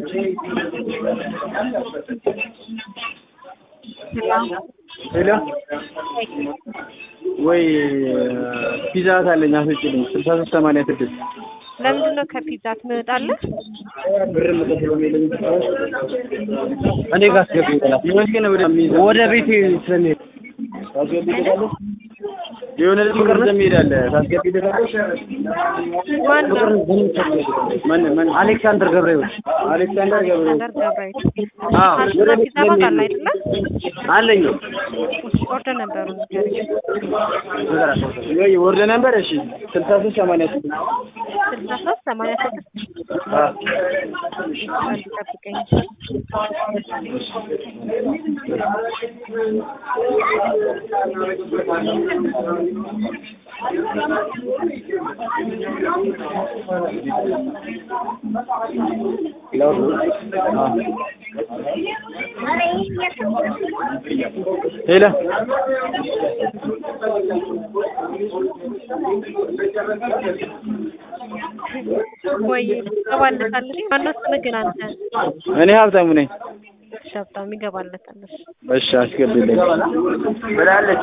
ሄሎ ወይ ፒዛ አለኝ አስወጪልኝ ስልሳ ሶስት ሰማንያ ስድስት ለምንድን ነው ከፒዛ ትመጣለህ? ብር መጠቀም የለኝ እኔ ጋር አስገቢ ይላል ይመስገን ወደ ወደ ቤቴ ስለሚሄድ ታስገቢ ትላለህ የሆነ ልጅ ፍቅር እንደሚሄዳለህ ታስገቢ ትላለህ ማን ነው? ማን ማን አሌክሳንደር ገብረህይወት አሌክሳንደር ገብረህይወት አሌክሳንደር ገብረህይወት አዎ አርሽና ፒዛ ባጋላ አይደለ? አለኝ ኦርደር ነበሩ ንገረኝ። ወይ ወርደ ነበር እሺ ስልሳ ሶስት ሰማንያ ስድስት ስልሳ ሶስት ሰማንያ ስድስት አዎ አንድ ጠብቀኝ። ሄሎ ወይ ይገባለታለሽ? ማነው ስምህ ግን አንተ? እኔ ሀብታሙ ነኝ እሺ ሀብታሙ ይገባለታል። እሺ እሺ አስገቢልኝ ብላለች